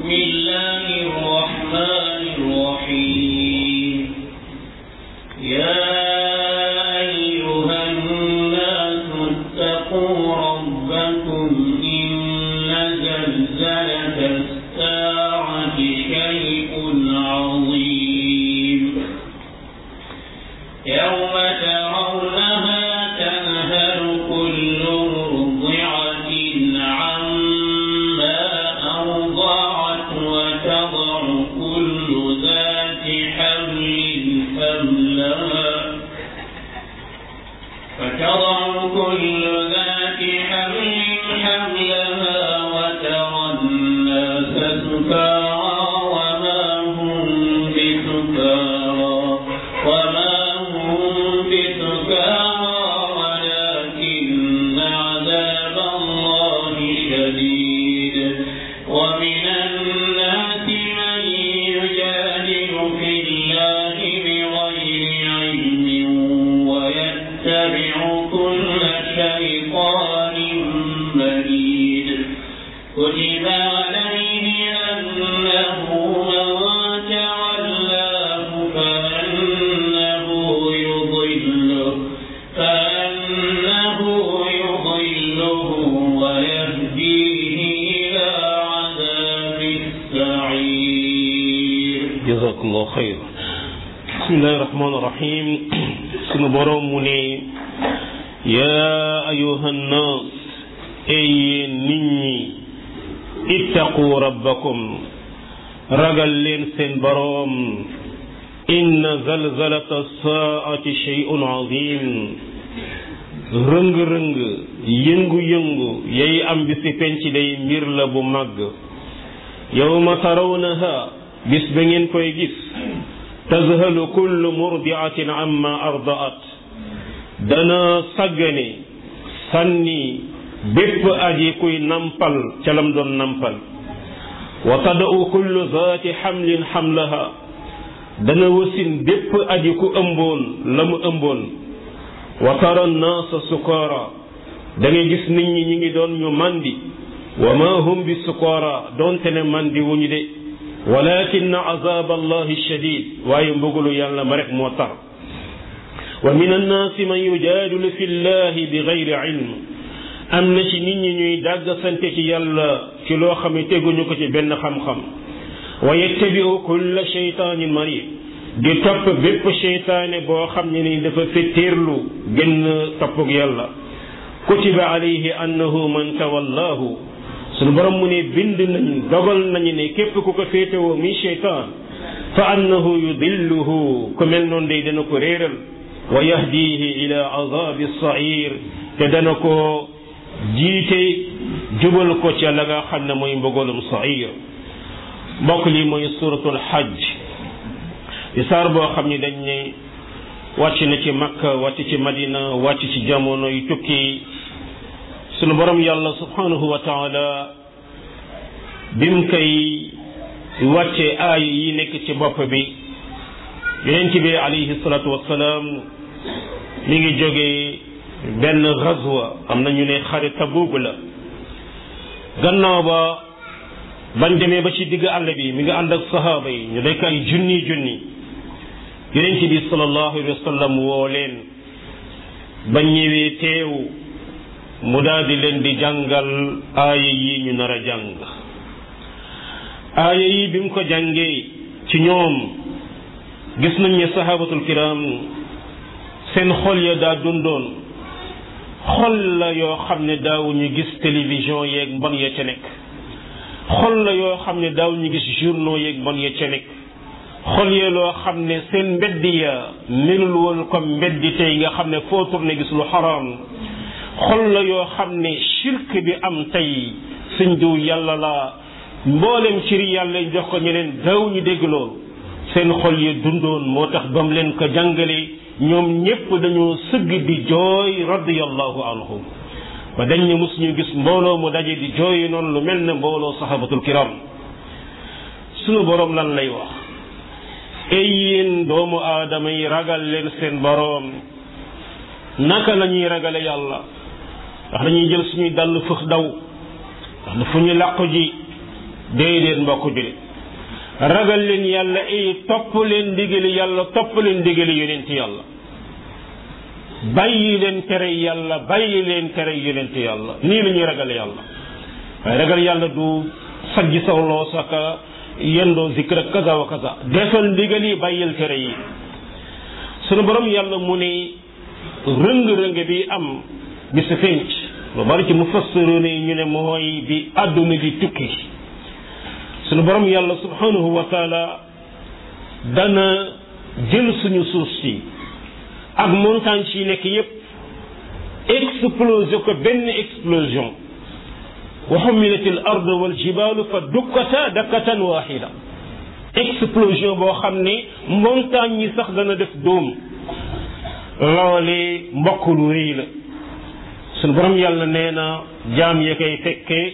بسم الله الرحمن الرحيم يا أيها الناس اتقوا ربكم إن زلزلة الساعة شيء عظيم يوم ترونها تذهل كل مرضعة عما أرضعت وتضع كل ذات حمل حملها فتضع كل ذات حمل حملها وترى الناس سكارى وما هم بسكارى وما هم بسكارى ولكن عذاب الله شديد ومن الناس من يجادل في الله بغير علم ويتبع كل شيطان مريد كتب عليه أنه من تولاه فأنه يضله فأنه يضله ويهديه إلى عذاب السعير jazakallahu xayr bismillahi rahmaani rahim sunu boroom mu ne yaa ayuha nnaas ey yéen nit ñi ittaqu rabbakum ragal leen seen boroom inna zalzalata saati shay'un azim rëng-rëng yëngu-yëngu yay am bi si penc day mbir la bu màgg yawma tarawnaha bis ba ngeen koy gis tazhalu kullu murdiatin amma ardaat dana sàggane sànni bépp aji kuy nampal ca lam doon nampal wa tada'u kullu zaati xamlin xamlaha dana wasin bépp aji ku ëmboon la mu ëmboon wa tara nnaasa sukaara da ngay gis nit ñi ñi ngi doon ñu mandi wa ma hum bi sukaara doonte ne mandi wuñu de walakin azab allahi shadid waaye mbugalu yàlla ma rek moo tar wa min annaasi man yujaadilu fi llahi bi gayri ilm am na ci nit ñi ñuy dàgg sante ci yàlla ci loo xam ne teguñu ko ci benn xam-xam wa yettabiu kulla sheytaanin marid di topp bépp sheytaane boo xam ne ni dafa fettéerlu génn toppug yàlla kutiba alayhi annahu man tawallahu suñu borom mu ne bind nañ dogal nañu ne képp ku ko féetewoo mi sheytaan fa annahu yudilluhu ku mel noonu day dana ko réeral wa yahdihi ila azabi sair te dana ko jiite jubal ko ca la nga xam ne mooy mbugalum sair mbokk li mooy suratul hajj di saar boo xam ne dañ ne wàcc na ci makka wàcc ci madina wàcc ci jamono yu tukki sunu borom yàlla subhanahu wa taala bim koy wàcce aay yi nekk ci bopp bi yonent bi alayhi salatu wassalaam mi ngi jógee benn gazwa am na ñu ne xare Tabuk la gannaaw ba bañ demee ba ci digg àll bi mi ngi ànd ak sahaaba yi ñu nekk ay junni junni yonent bi sallallahu alayhi wa sallam woo leen bañ ñëwee teew mu daal di leen di jàngal aaya yi ñu nar a jàng aaya yi bi mu ko jàngee ci ñoom gis nañ ne sahabatul kiram seen xol ya daa dundoon xol la yoo xam ne daawuñu gis télévision yeeg mbon ya ca nekk xol la yoo xam ne daawuñu gis journaux yeeg mbon ya ca nekk xol ya loo xam ne seen mbedd ya melul woon comme mbeddi tey nga xam ne foo tourné gis lu xaraam xol la yoo xam ne shirk bi am tey sëñ diw yàlla la mboolem ciri yàlla jox ko ñeneen daaw ñu dégg loolu seen xol yi dundoon moo tax bam leen ko jàngale ñoom ñépp dañoo sëgg di jooy radiyallahu anhum ba dañ ne mus ñu gis mbooloo mu daje di jooy noonu lu mel ne mbooloo sahabatul kiram sunu boroom lan lay wax ey yéen doomu aadama yi ragal leen seen boroom naka la ñuy ragale yàlla ndax dañuy jël suñuy dàll fëx daw ndax dafa ñu làqu ji déedéet mbokk julit ragal leen yàlla ay topp leen ndigali yàlla topp leen ndigali yonent yàlla bàyyi leen tere yàlla bàyyi leen tere yonent yàlla nii la ñuy ragal yàlla waaye ragal yàlla du sajji saw loo saka yendoo zikr ak kaza wa kaza defal ndigal yi bàyyil tere yi sunu borom yàlla mu ne rëng-rëng bi am bi sa fenc lu bari ci mufassiruna yi ñu ne mooy bi àdduna di tukki sunu borom yàlla subhanahu wa taala dana jël suñu suuf si ak montagne yi nekk yépp explosé ko benn explosion wa humilat al ard wal jibalu fa dukkata dakkatan waxida explosion boo xam ne montagne yi sax dana def dóom loole mbokk lu rëy la sunu borom yàlla nee na jaam ya koy fekkee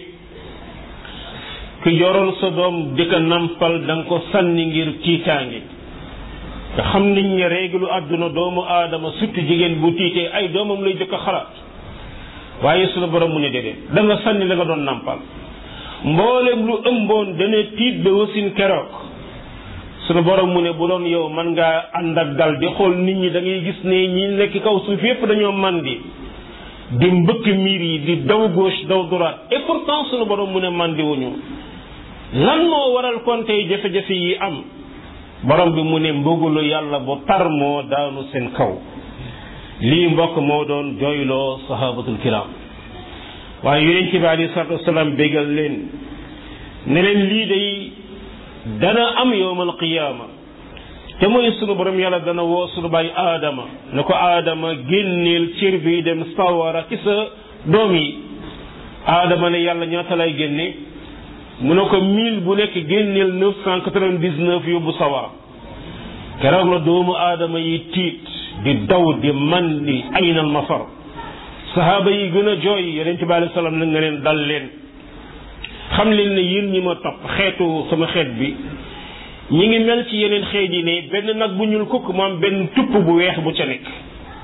ki yoroon sa doom di ko nampal da nga ko sànni ngir tiitaange nga xam niñ ne réglu àdduna doomu aadama surtout jigéen bu tiitee ay doomam lay jëkk a xalaat waaye sunu borom mu ne déedéet da nga sànni la nga doon nampal mboolem lu ëmboon dana tiit ba wasin keroog sunu borom mu ne bu doon yow man ngaa ànd ak dal di xool nit ñi da ngay gis ne ñi nekk kaw suuf yépp dañoo mandi di mbëkk miir yi di daw gauche daw droite et pourtant sunu borom mu ne mandi wuñu lan moo waral kon tey jafe-jafe yi am borom bi mu ne mbëgulu yàlla bu tar moo daanu seen kaw lii mbokk moo doon jooyloo sahabatul kiram waaye yonent bi alayhi salatu wasalaam bégal leen ne leen lii day dana am yowmal qiyaama te mooy sunu borom yàlla dana woo sunu baay aadama ne ko aadama génneel cër bi dem sawara ci sa doom yi aadama ne yàlla ñaata lay génne mu ne ko mille bu nekk génneel neuf cent quatre-vingt-dix-neuf yóbbu sawara keroog la doomu aadama yi tiit di daw di man di aynal mafar sahaaba yi gën a jooy yonente bi alayhi salaam na nga leen dal leen xam leen ne yéen ñi ma topp xeetu sama xeet bi ñi ngi mel ci yeneen xeet yi ne benn nag bu ñuul kukk mu am benn tupp bu weex bu ca nekk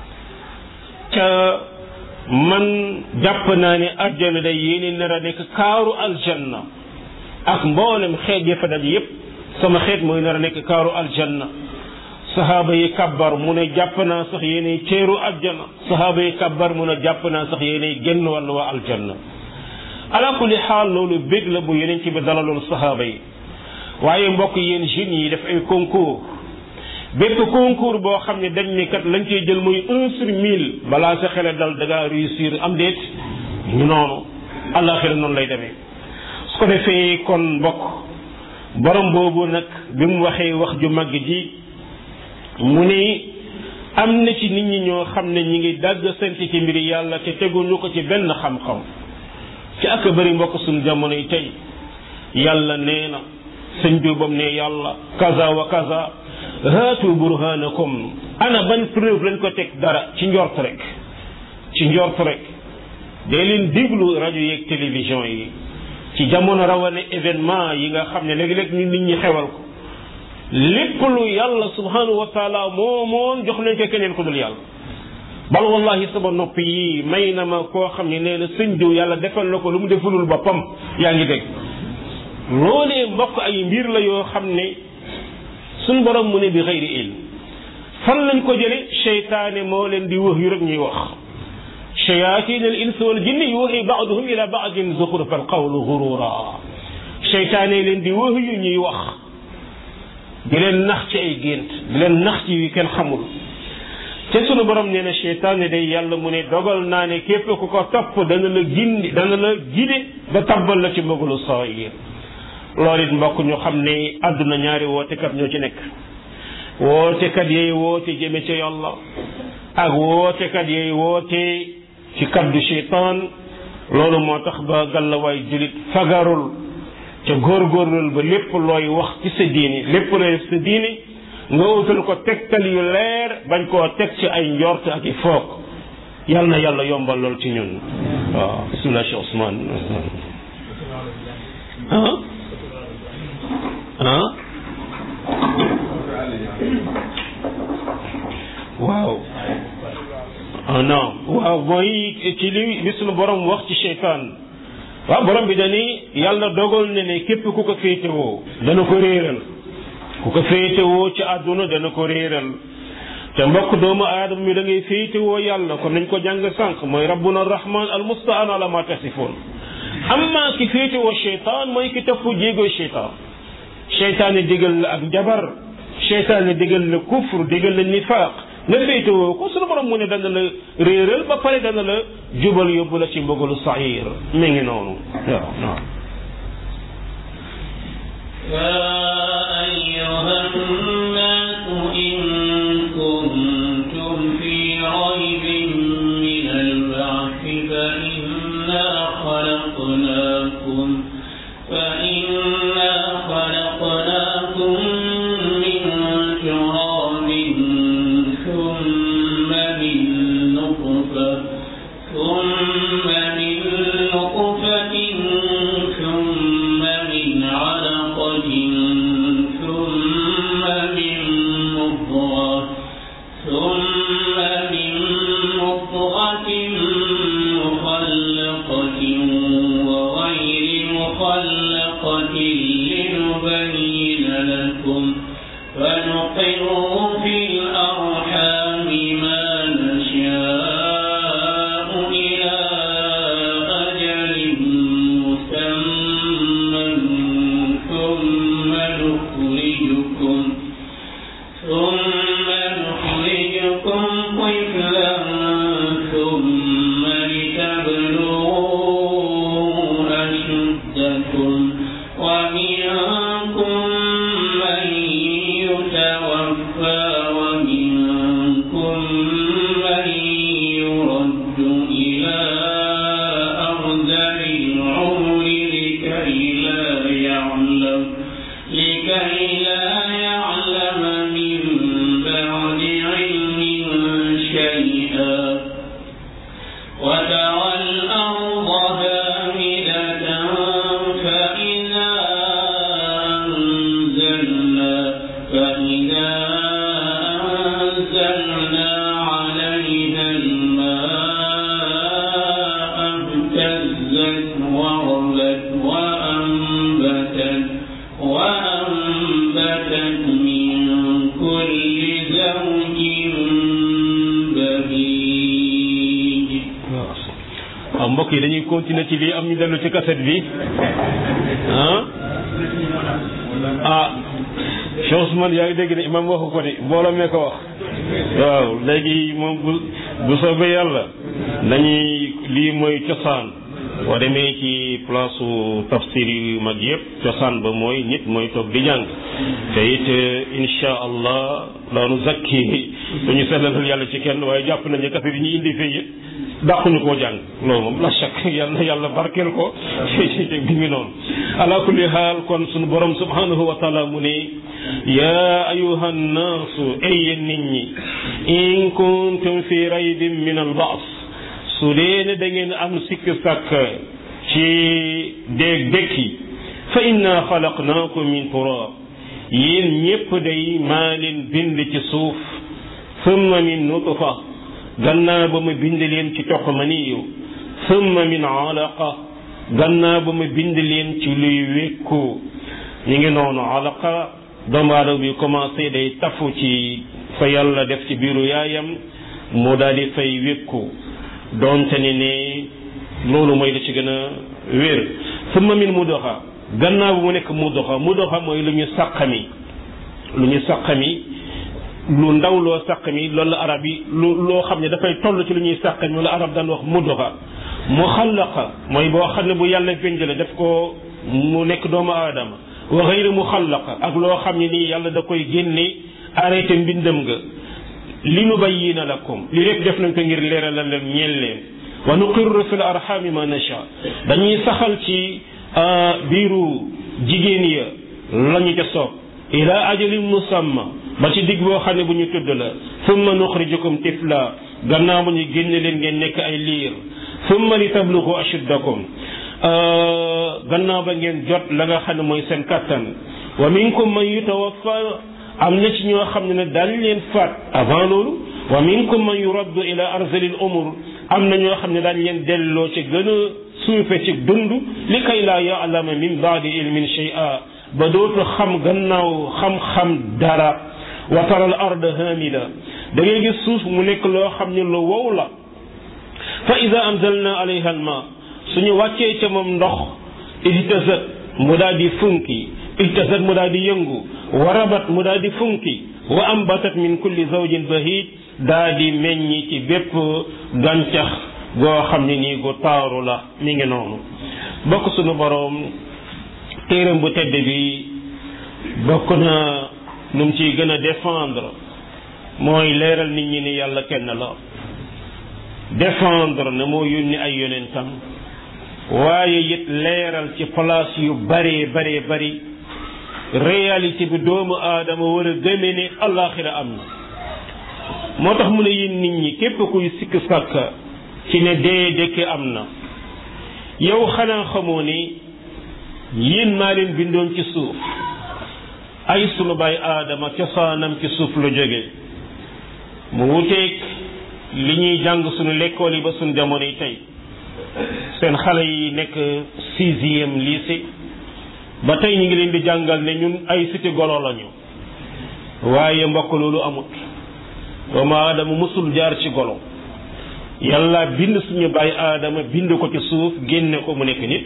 ca man jàpp naa ne àjjana day yéene nar a nekk kaaru aljanna ak mboolem xeet ya fa daj yépp sama xeet mooy nar a nekk kaaru aljanna sahaaba yi kabbar mu ne jàpp naa sax yéenay teeru aljanna sahaaba yi kabbar mu ne jàpp naa sax yéenay génn wàllu waa aljanna ala kulli xaal loolu bég la bu yeneen ci bi dalaloon sahaaba yi waaye mbokk yéen jeunes yi def ay concours bépp concours boo xam ne dañ ne kat lañ cey jël muy un sur mille balaa sa xele dal da ngaa réussir am déet ñu noonu àllaaxira noonu lay demee su ko defee kon mbokk borom boobu nag bi mu waxee wax ju màgg ji mu ne am na ci nit ñi ñoo xam ne ñi ngi dàgg sant ci mbiri yàlla te teguñu ko ci benn xam-xam ci ak bëri mbokk suñu jamono yi tey yàlla nee na sëñ Jóobam ne yàlla kaza wa kaza haatu burhanakum ana ban preuve lañ ko teg dara ci njort rek ci njort rek dee leen déglu rajo yeeg télévision yi ci jamono rawane événement yi nga xam ne léegi-léeg ñu nit ñi xewal ko lépp lu yàlla subhanahu wa taala moo moon jox nañ ko keneen ku dul yàlla bal wallahi sama nopp yi may na ma koo xam ne nee na sëñ diw yàlla defal na ko lu mu defulul boppam yaa ngi dégg loolee mbokk ay mbir la yoo xam ne suñ borom mu ne bi xëyri ilm fan lañ ko jële cheytaane moo leen di wax yu rek ñuy wax shayatin al ins wal jinni yuuxi baaduhum ila baadin zuxrufa al qawlu gurura cheytaane leen di wax yu ñuy wax di leen nax ci ay gént di leen nax ci yu kenn xamul te sunu borom nee na cheytaane day yàlla mu ne dogal naa ne képp ku ko topp dana la gindi dana la gide ba tabbal la ci mbëggalu saayir loolu it mbokk ñu xam ne àdduna ñaari wootekat ñoo ci nekk wootekat yooyu woote jëme ca yàlla ak wootekat yooyu woote ci kaddu cheytaan loolu moo tax ba gàllawaay julit fagarul ca góorgóorlul ba lépp looy wax ci sa diini lépp looy def sa diini nga utal ko tegtal yu leer bañ koo teg ci ay njort ak i foog yal na yàlla yombal lool ci ñun waaw bismillah Cheikh Ousmane ah ah waaw ah non waaw mooy ci li li sunu borom wax ci cheytaan waaw borom bi dani yàlla dogal ne ne képp ku ko féetewoo dana ko réeral ku ko féetewoo ci àdduna dana ko réeral te mbokk doomu aadama mi da ngay féetewoo yàlla kon nañ ko jàng sànq mooy rabbuna rahman al mustaan ala ma tasifoon amma ki féetewoo cheytaan mooy ki topp jéego cheytaan cheytaane digal la ak jabar cheytaane digal la kufr digal la nifaaq nga féetewoo ko sunu borom mu ne dana la réeral ba pare dana la jubal yóbbu la ci mbugalu sair mi ngi noonu waaw waaw يا أيها الناس إن كنتم في ريب من البعث فإنا خلقناكم فإنا خلقناكم من تراب ثم من نطفة ثم من نطفة ثم من علقة ثم من مضغة ثم من مضغة مخلقة وغير مخلقة لنبين لكم فنقر في الأرحام ما نشاء إلى أجل مسمى ثم نخرجكم ثم نخرجكم طفلا ثم لتبلغوا أشدكم ومنكم من يتوفى ومنكم من يرد إلى أرذل العمر لكي لا يعلم لكي لا يعلم من بعد علم شيئا وترى الأرض هامدة فإذا أنزلنا فإذا أنزلنا عليها الماء اهتزت وربت وأنبتت وأنبتت من كل زوج بهيج waaw mbokk yi dañuy continuer ci lii am ñu dellu ci cassette bi ah ah Cheikh Ousmane yaa ngi dégg ne imam waxu ko de mbooloo mee ko wax waaw léegi moom bu bu soobee yàlla dañuy lii mooy cosaan boo demee ci place tafsir yu mag yëpp cosaan ba mooy nit mooy toog di jàng te it insha allah la nu zakki dañu sellalal yàlla ci kenn waaye jàpp nañu cassette yi ñu indi fii it dàquñu koo jàng loolu moom la chak yàlla yàlla barkeel ko bi ngi noonu ala kulli haal kon sunu borom subhanahu wa taala mu ne yaa ayuha nnaasu ay yéen nit ñi in kuntum fi raybin min al baas su dee ne da ngeen am sikk sàkk ci déeg dëkki fa inna xalaqnaakum min turab yéen ñépp day maa leen bind ci suuf summa min nutfa gannaaw ba ma bind leen ci toq maniyu summa min alaqa gannaaw ba ma bind leen ci luy wékku ñu ngi noonu alaqa doomu aadama bi commencé day tafu ci fa yàlla def ci biiru yaayam mu daal di fay wékku doonte ne ne loolu mooy la ci gën a wér summa min mudoxa gannaaw ba mu nekk mudoxa mudoxa mooy lu ñu sàqami lu ñu sàqami lu ndaw loo sàq mi loolu la arab yi lu loo xam ne dafay toll ci lu ñuy sàq mi wala arab daan wax muddoxa mu xallaqa mooy boo xam ne bu yàlla bind la def ko mu nekk doomu aadama wa xayri mu xallaqa ak loo xam ne nii yàlla da koy génne arrêté mbindam nga li nu bayyina lakum li lépp def nañ ko ngir leeralal leen ñeel leen wa nuqirru fil arhami ma nasha dañuy saxal ci biiru jigéen ya lañu ca soob ila ajalin musamma ba ci digg boo xam ne bu ñu tudd la summa nuxrijukum tifla gannaaw bu ñu génne leen ngeen nekk ay liir summa li tablugu ashuddakum gannaaw ba ngeen jot la nga xam ne mooy seen kattan wa minkum man yutawaffa am na ci ñoo xam ne ne daal leen faat avant loolu wa minkum man yuraddu ila arzalil umur am na ñoo xam ne daañ leen delloo ci gën a suufe ci dund li kay laa yaalama min baadi ilmin shay'a ba dootu xam gannaaw xam-xam dara wa tara al arda hamida da ngay gis suuf mu nekk loo xam ne lu wow la fa ida anzalna alayha al ma suñu wàccee ca moom ndox ihtasat mu daal di funki ihtasat mu daal di yëngu warabat mu daal di funki wa ambatat min kulli zawjin bahid daa di meññi ci bépp gàncax goo xam ne nii gu taaru la mi ngi noonu bokk sunu boroom téeram bu tedd bi bokk na nu mu ciy gën a défendre mooy leeral nit ñi ni yàlla kenn la défendre ne moo yónni ay yonentam waaye it leeral ci place yu baree baree bari réalité bi doomu aadama war a gëme ne allaaxira am na moo tax mu ne yéen nit ñi képp kuy sikk sàkka ci ne dee dëkke am na yow xanaa xamoo ni yéen maa leen bindoon ci suuf ay sunu baay aadama cosaanam ci suuf lu jóge mu wuteeg li ñuy jàng sunu lekkool yi ba sunu jamono yi tey seen xale yi nekk sixième lycée ba tey ñu ngi leen di jàngal ne ñun ay siti golo lañu waaye mbokk loolu amut doomu aadama mësul jaar ci golo yàlla bind suñu bàyyi aadama bind ko ci suuf génne ko mu nekk nit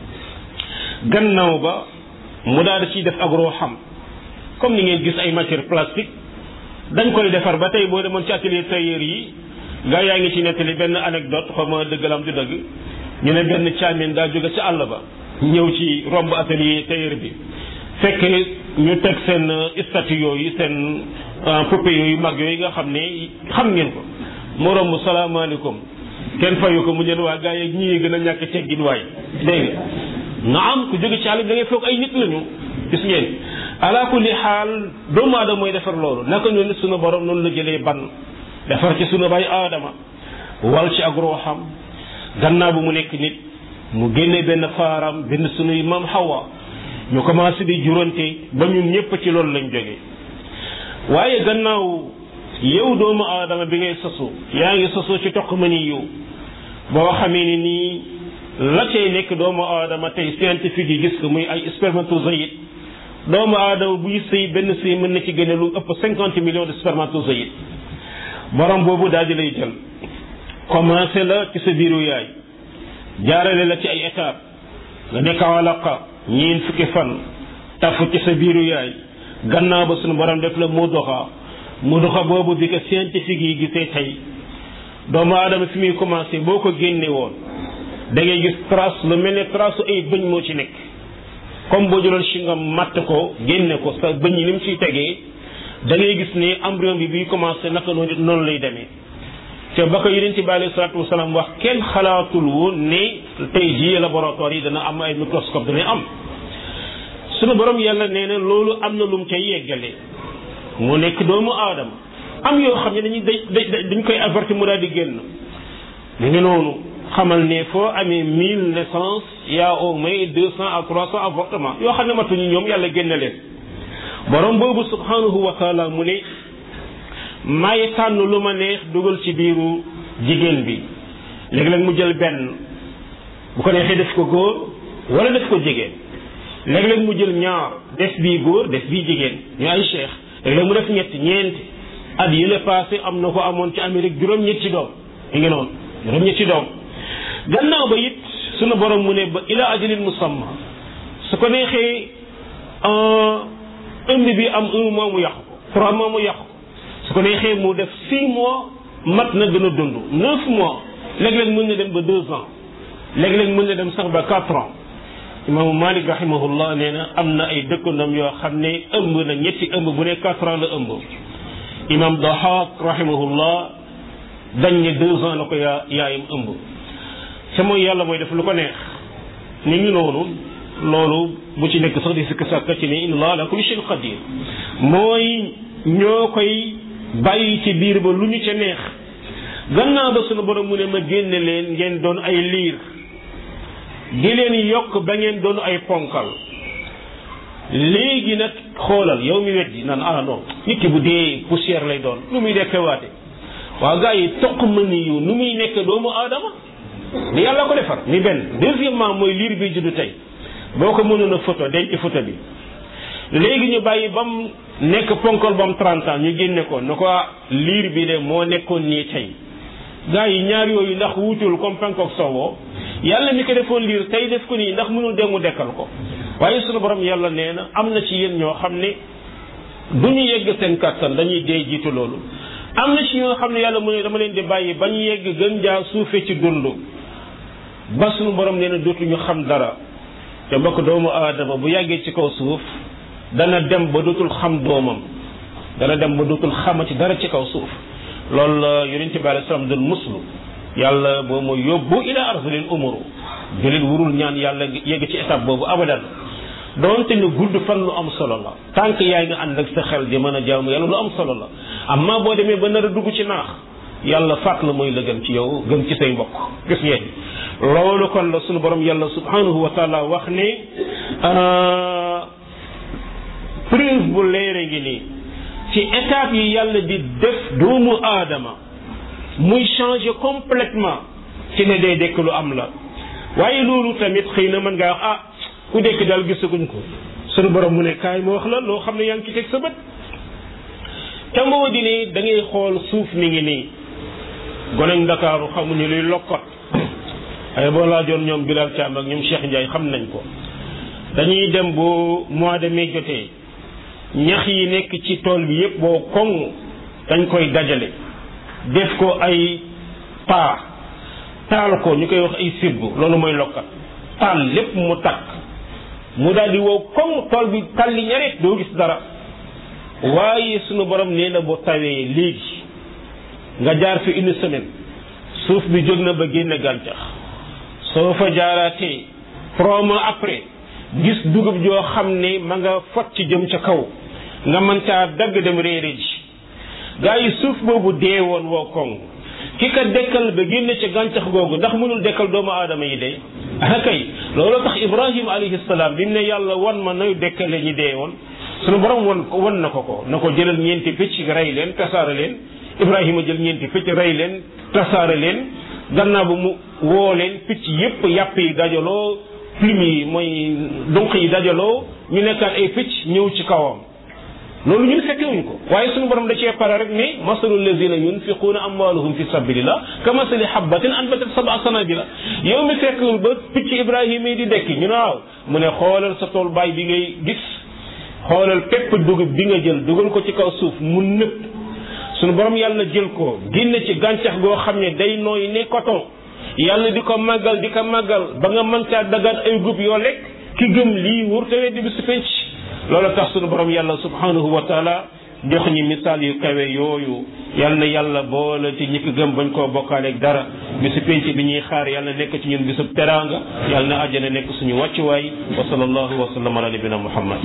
gannaaw ba mu daal di ciy def ak xam comme ni ngeen gis ay matière plastique dañ koy defar ba tey boo demoon ci atelier tailleur yi gaa yaa ngi ci nettali benn anecdote xaw ma dëggalam du dëgg ñu ne benn caamin daa jóge ci àll ba ñëw ci romb atelier tailleur bi fekk ñu teg seen statue yooyu seen poupée yooyu mag yooyu nga xam ne xam ngeen ko mu romb salaamaaleykum kenn fayu ko mu ñeen waa gaa yi ñii gën a ñàkk teggin waay dégg nga na am ku jóge ci àll bi da ngay foog ay nit lañu gis ngeen ala kulli xaal doomu aadama mooy defar loolu naka noonu sunu borom noonu la jëlee ban defar ci sunu bay aadama wal ci ak ruuxam gannaaw bu mu nekk nit mu génne benn faaram benn sunuy maam xawa ñu commencé di jurante ba ñun ñëpp ci loolu lañ jóge waaye gannaaw yow doomu aadama bi ngay sosu yaa ngi sosu ci toq ma ni yow boo xamee ni nii la cay nekk doomu aadama tey scientifique yi gis ko muy ay spermatozoïde doomu aadama buy sëy benn sëy mën na ci génne lu ëpp cinquante millions de spermatozoïde borom boobu daal di lay jël commencé la ci sa biiru yaay jaarale la ci ay étape nga nekk alaqa ñiin fukki fan tafu ci sa biiru yaay gannaaw ba suñu borom def la mu doxa mu doxa boobu bi ko scientifique yi gisee tey doomu aadama fi muy commencé boo ko génne woon da ngay gis trace lu mel ne trace ay bëñ moo ci nekk comme boo jëloon chingam matt ko génne ko sa bëñ yi ni mu ciy tegee da ngay gis ne embryon bi biy commencé naka noonu noonu lay demee te ba ko yonent bi alayhi salaatu wasalaam wax kenn xalaatul woon ne tey jii laboratoire yi dana am ay microscope dana am sunu borom yàlla nee na loolu am na lu mu cay yeggale mu nekk doomu aadama am yoo xam ne dañuy dañ koy avertir mu daal di génn mu ngi noonu xamal ne foo amee mille naissances y a au moins deux cent à trois cent avortements yoo xam ne matuñu ñoom yàlla génn leen borom boobu subhanahu wa taala mu ne may tànn lu ma neex dugal ci biiru jigéen bi léegi-léeg mu jël benn bu ko neexee def ko góor wala def ko jigéen léegi-léeg mu jël ñaar def bii góor def bii jigéen ñu ay cheikh léegi-léeg mu def ñett ñeenti at yi la passé am na ko amoon ci Amérique juróom-ñetti doom mi ngi noonu juróom-ñetti doom gannaaw ba it sunu borom mu ne ba ila ajalin musamma su ko neexee ëmb bi am un mois mu yàqu ko trois mois mu yàqu su ko neexee mu def six mois mat na gën a dund neuf mois léeg-léeg mën na dem ba deux ans léeg-léeg mën na dem sax ba quatre ans imaamu Malik rahimahullah nee na am na ay dëkkandam yoo xam ne ëmb na ñetti ëmb bu ne quatre ans la ëmb imam Dahak rahimahullah dañ ne deux ans la ko yaa yaayam ëmb te mooy yàlla mooy def lu ko neex ni ngi noonu loolu bu ci nekk sax di sikk sàkka ci ne inna allah ala kulli shay'in qadir mooy ñoo koy bàyyi ci biir ba lu ñu ca neex gannaaw ba sunu borom mu ne ma génne leen ngeen doon ay liir di leen yokk ba ngeen doon ay ponkal léegi nag xoolal yow mi weddi naan ah non nit ki bu dee poussière lay doon nu muy dekkewaate waaw gars yi toq mën yu nu muy nekk doomu aadama ni yàlla ko defar ni benn deuxièmement mooy liir bi juddu tey boo ko mënoon a photo denc photo bi léegi ñu bàyyi ba mu nekk ponkol ba mu 30 ans ñu génne ko na ko liir bi de moo nekkoon nii tey gars yi ñaar yooyu ndax wuutul comme penkook soowoo yàlla mi ko defoon liir tey def ko nii ndax mënul demu dekkal ko waaye sunu borom yàlla nee na am na ci yéen ñoo xam ne du ñu yegg seen kàttan dañuy dee jiitu loolu am na ci ñoo xam ne yàlla mu ne dama leen di bàyyi ba ñu yegg gën jaa suufe ci dund ba sunu borom nee na dootuñu xam dara te mbokk doomu aadama bu yàggee ci kaw suuf dana dem ba dootul xam doomam dana dem ba dootul xamati dara ci kaw suuf loolu la yonent bi alei salaam doon muslu yàlla boo ma yóbbu ila arzalil umuru julit wurul ñaan yàlla yegg ci étape boobu abadan doonte ne gudd fan lu am solo la tànk yaa ngi ànd ak sa xel di mën a jaamu yàlla lu am solo la amma boo demee ba nar a dugg ci naax yàlla faat la mooy la gën ci yow gën ci say mbokk gis ngeen loolu kon la sunu borom yàlla subhanahu wa taala wax ne preuve bu leere ngi nii ci étape yi yàlla di def doomu aadama muy changer complètement ci ne day dekk lu am la waaye loolu tamit xëy na mën ngaa wax ah ku dekk daal gisaguñ ko sunu borom mu ne kaay ma wax la loo xam ne yaa ngi ci teg sa bët te moo di ne da ngay xool suuf mi ngi nii goneñ ndakaaru xamuñu luy lokkot ay boo laajoon ñoom Bilal Thiam ak ñoom Cheikh Ndiaye xam nañ ko dañuy dem bu mois de mai jotee ñax yi nekk ci tool bi yépp boo koŋ dañ koy dajale def ko ay paa taal ko ñu koy wax ay sirbu loolu mooy lokkat taal lépp mu takk mu daal di wow koŋ tool bi talli ñareet doo gis dara waaye sunu borom nee na boo tawee léegi nga jaar fi une semaine suuf bi jóg na ba génne gàncax soo fa jaaraatee trois mois après gis dugub joo xam ne ma nga fot ci jëm ca kaw nga mën caa dagg dem réere ji gaa yi suuf boobu dee woon woo koŋ ki ka dekkal ba génne ca gàncax googu ndax mënul dekkal doomu aadama yi de ah kay loolu tax Ibrahima alayhi salaam bi mu ne yàlla wan ma nay dekkale ñi dee woon sunu borom wan ko wan na ko ko na ko jëlal ñeenti picc rey leen tasaare leen Ibrahima jël ñeenti picc rey leen tasaare leen gannaaw ba mu woo leen picc yépp yàpp yi dajaloo plume yi mooy dunq yi dajaloo ñu nekkaat ay picc ñëw ci kawam loolu ñun fekkewuñ ko waaye suñu borom da cee pare rek ne masalu lazina yunfiquuna amwaalahum fi sabilillah ka masali habbatin anbatat sab'a sanabila yow mi fekkewul ba picc Ibrahima yi di dekki ñu ne waaw mu ne xoolal sa tool baay bi ngay gis xoolal pépp dugub bi nga jël dugal ko ci kaw suuf mu nëpp suñu borom yàlla jël ko génne ci gàncax goo xam ne day nooy ne coton yàlla di ko màggal di ko màggal ba nga mën caa dagaan ay gub yoo lekk ki gëm lii wurtawee di bisu penc loolu tax sunu borom yàlla subhanahu wa taala jox ñi misaal yu kawe yooyu yal na yàlla boole ci ñi ko gëm bañ koo bokkaaleeg dara bisu penc bi ñuy xaar yàlla nekk ci ñun bisub teraanga yàlla na àjjana nekk suñu wàccuwaay wa sallallahu wa sallam ala nabina muhammad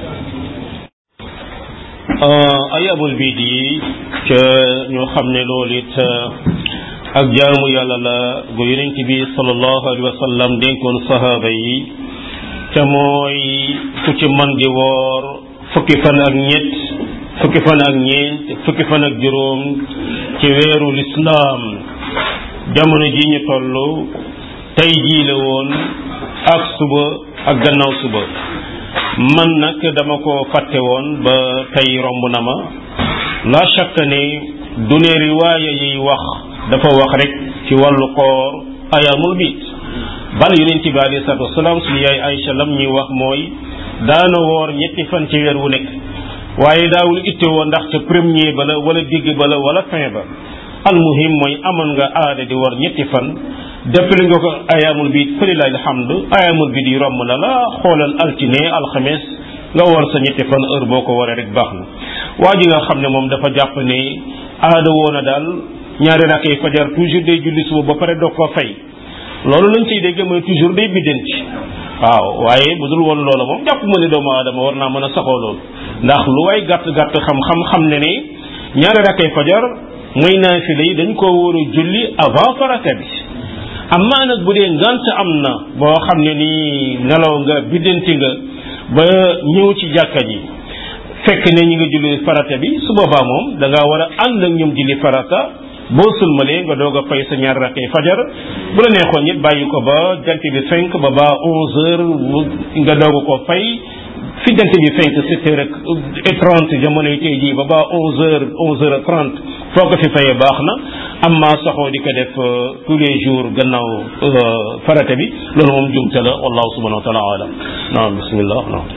ayabul biid yi ca ñoo xam ne loolu it ak jaamu yàlla la gu yonent bi sallallahu alayhi wa sallam dénkoon sahaaba yi te mooy ku ci man di woor fukki fan ak ñett fukki fan ak ñeent fukki fan ak juróom ci weeru lislaam jamono ji ñu toll tey jii la woon ak suba ak gannaaw suba man nag dama ko fàtte woon ba tey romb na ma la shakka ne du ne riwaaya yiy wax dafa wax rek ci wàllu koor ayaamul biit bal yonent bi alayhi salaatu wasalaam suñu yaay Aïcha lam ñuy wax mooy daana woor ñetti fan ci weer wu nekk waaye daawul itte woo ndax ca premier ba la wala digg ba la wala fin ba almuhim mooy amoon nga aada di war ñetti fan deppali nga ko ayaamul biit falilahi alhamdu ayaamul biit yi romb na la xoolal altine alxames nga war sa ñetti fan heure boo ko waree rek baax na waa ji nga xam ne moom dafa jàpp ne aada woon a daal ñaari rakkay fajar toujours day julli suba ba pare doog ko fay loolu lañ ciy dégg mooy toujours day biddanti waaw waaye bu dul woon loola moom jàpp ma ne doomu aadama war naa mën a saxoo loolu ndax lu waay gàtt gàtt xam-xam xam ne ne ñaari rakkay fajar mooy naafila yi dañ koo war a julli avant farata bi amaa nag bu dee ngant am na boo xam ne nii nelaw nga biddanti nga ba ñëw ci jàkka ji fekk ne ñi nga julli farata bi su boobaa moom da ngaa war a ànd ak ñoom julli farata boo sulmalee nga doog a fay sa ñaar rakkee fajar bu la neexoon it bàyyi ko ba jant bi fenk ba ba onze heures nga doog ko fay fi jant bi fenk sept heures et trente jamono yi tey jii ba ba onze heures onze heures et trente foo ko fi fayee baax na amma saxoo di ko def tous les jours gannaaw farata bi loolu moom jumte la wallahu subhanahu wa taala alam naam bismillah naam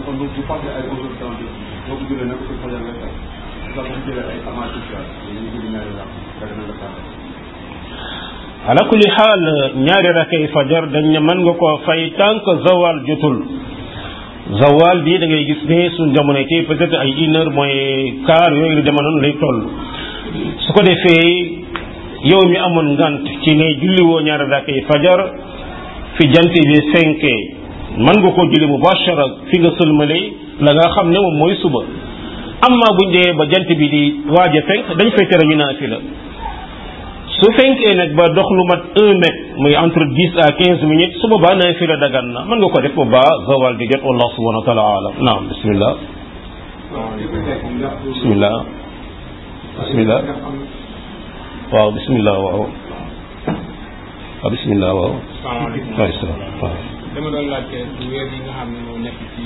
ala kulli xaal ñaari rakay fajar dañ ne mën nga koo fay tant que zawal jotul zawal bi da ngay gis ne suñ jamono tey peut-être ay une heure mooy quart yooyu lu dema noonu lay toll su ko defee yow mi amoon ngant ci ne julliwoo ñaari rakay fajar fi jant bi fenkee mën nga koo julli mubashara fi nga sëlmale la nga xam ne moom mooy suba amma buñ dee ba jant bi di waaj a fenk dañ fay tere ñu naafila su fenkee nag ba dox lu mat un mètre muy entre dix à quinze minutes su boobaa naafila dagan na mën nga ko def ba zawal di jot wallahu subhanahu wa taala alam naam bismillah bismillah bismillah waaw bismillah waaw waaw bismillah waaw salaamaaleykum wa salaam waaw dama doon laajte ci weer yi nga xam ne moo nekk ci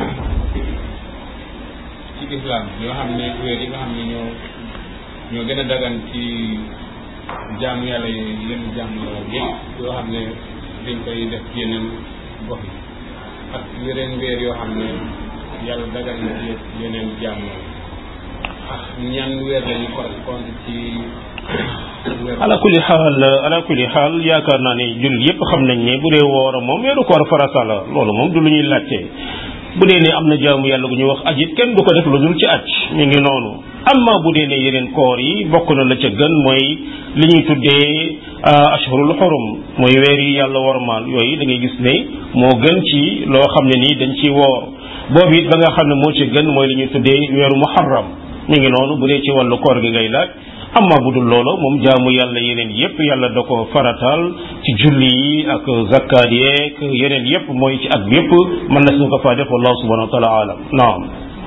ci islam yoo xam ne weer yi nga xam ne ñoo ñoo gën a dagan ci jaamu yàlla yi yenn jaamu yàlla yëpp yoo xam ne dañ koy def ci yeneen gox yi ak yeneen weer yoo xam ne yàlla dagan na ci yeneen jaamu yàlla ak ñan weer lañu correspondre ci weer ala kulli xaal ala kulli xaal yaakaar naa ne jullit yépp xam nañ ne bu dee woora moom weeru koor farata la loolu moom du lu ñuy laajte bu dee ne am na jaamu yàlla gu ñuy wax aj it kenn du ko def lu dul ci aj mi ngi noonu amma bu dee ne yeneen koor yi bokk na la ca gën mooy li ñuy tuddee ashhurul xurum mooy weer yi yàlla wormaal yooyu da ngay gis ne moo gën ci loo xam ne nii dañ ci woor boobu it ba nga xam ne moo ci gën mooy li ñuy tuddee weeru muharram mi ngi noonu bu dee ci wàllu koor gi ngay laaj amma bu dul loolu moom jaamu yàlla yeneen yépp yàlla da ko faratal ci julli yi ak zakkaat yeeg yeneen yépp mooy ci at bi yépp mën na suñu ko faa def wallahu subhanahu wa taala alam naam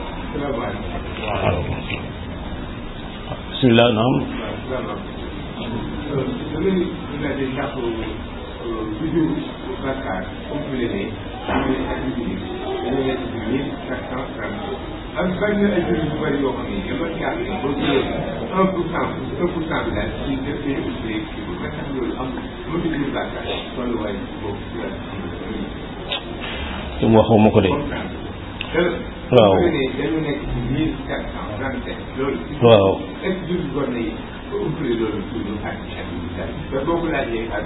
bismillah naam am bari na ay jur yu bëri yoo xam ne dama jàpp ne boo jëlee un pour cent un pour cent bi daal ci def dañu ubbee kii bi nga xam loolu am mënut a jur bàkkaar tolluwaay boobu ci la su mu waxuma ko de waaw dañu nekk ci mille quatre cent trente sept loolu waaw est ce que jur war na umpale loolu toujours ak ak te boo ko laajee ak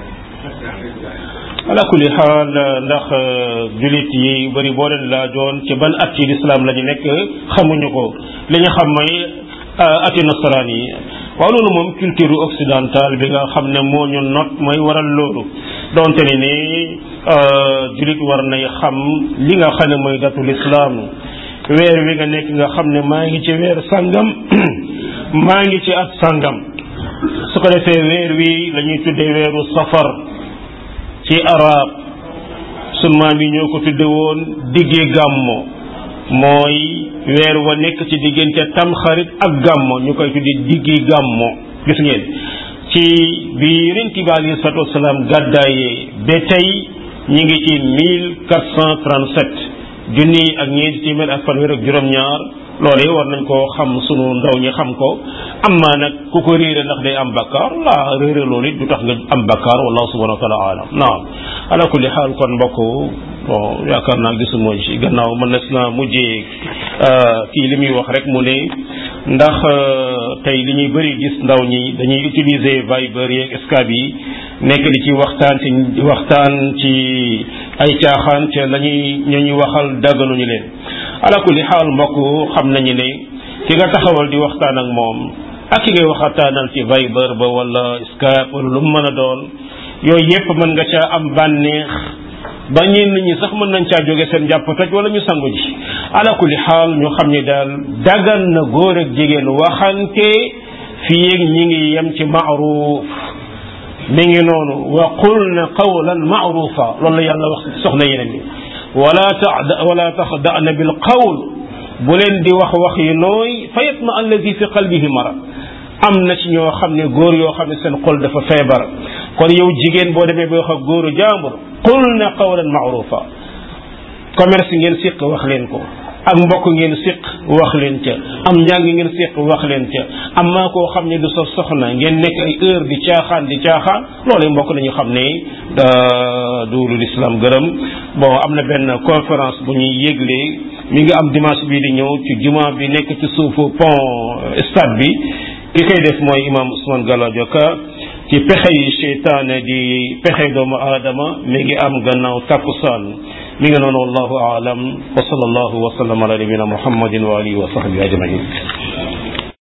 ala kulli xaal ndax julit yi bëri boo leen laajoon ci ban at ci lislaam la ñu nekk xamuñu ko li ñu xam mooy ati nasaraan yi waaw loolu moom culture occidentale bi nga xam ne moo ñu not mooy waral loolu donte ne ni julit war nay xam li nga xam ne mooy datu lislaam weer wi nga nekk nga xam ne maa ngi ci weer sangam maa ngi ci at sangam su ko defee weer wi la ñuy tuddee weeru safar ci arab sunu maam yi ñoo ko tudde woon diggee gàmmo mooy weer wa nekk ci diggante tamxarit ak gàmmo ñu koy tudde diggi gàmmo gis ngeen ci bi yonent bi alayhi salaatu wasalaam gàddaayee ba tey ñi ngi ci mille quatre cent trente sept junni ak ñeenti téeméer ak fanweer ak juróom-ñaar loolee war nañ koo xam sunu ndaw ñi xam ko am maa nag ku ko réere ndax day am bakkaar laa réere loolu it du tax nga am bakkaar wallahu subhanahu wa taala alam naam ala kulli xaal kon mbokk bon yaakaar naa gisuma ci gannaaw mën na si naa mujjee kii li muy wax rek mu ne ndax tey li ñuy bëri gis ndaw ñi dañuy utiliser Viber yeeg Skype yi nekk di ci waxtaan ci waxtaan ci ay caaxaan te la ñuy ñu ñu waxal dagganuñu leen ala kulli xaal mbokk xam nañu ne ki nga taxawal di waxtaan ak moom ak ki ngay waxataanal ci Viber ba wala Skype wala lu mu mën a doon yooyu yépp mën nga caa am bànneex ba ñenn ñi sax mën nañ caa jóge seen jàpp toj wala ñu sangu ji ala kulli xaal ñu xam ne daal dagan na góor ak jigéen waxante fii ak ñi ngi yem ci maaruf mi ngi noonu wa qulna qawlan maarufa loolu la yàlla wax soxna yeneen yi wala ta wala taxda'na bil qawl bu leen di wax wax yi nooy fa yatma allazi fi qalbihi marad am na ci ñoo xam ne góor yoo xam ne seen xol dafa feebar kon yow jigéen boo demee ba wax ak góoru jaambur qul na qawlan maarufa commerce ngeen siq wax leen ko ak mbokk ngeen siq wax leen ca am njàng ngeen siq wax leen ca am maa koo xam ne du sa soxna ngeen nekk ay heure di caaxaan di caaxaan loolu mbokk nañu xam ne du lu l'islam gërëm bon am na benn conférence bu ñuy yégle mi ngi am dimanche bii di ñëw ci juma bi nekk ci suufu pont stade bi ki koy def mooy imam Ousmane Galadio Ka ci pexe yi seytaane di pexe doomu aadama mi ngi am gannaaw takkusaan mi ngi noonu wallahu aalam wa sallallahu wa sallam ala nabina muhammadin wa alihi wa sahbihi ajmain